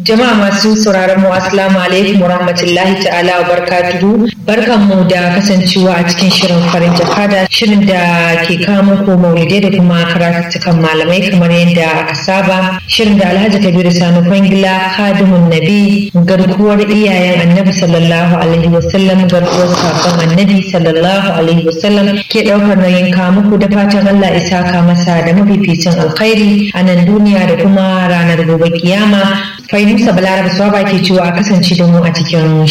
Jama'a masu sauraron mu assalamu alaikum wa rahmatullahi ta'ala wa barakatuhu. Barkanmu da kasancewa a cikin shirin farin jakada shirin da ke kawo muku maulidai da kuma karatuttukan malamai kamar yadda aka saba. Shirin da Alhaji Kabiru Sani Kwangila Kadimun Nabi garkuwar iyayen Annabi sallallahu alaihi wasallam garkuwar sakon Annabi sallallahu alaihi wasallam ke daukar nauyin kawo muku da fatan Allah isa ka masa da mafificin alkhairi a nan duniya da kuma ranar gobe kiyama. Fainusa Balaraba Swaba ke cewa a kasance da mu a cikin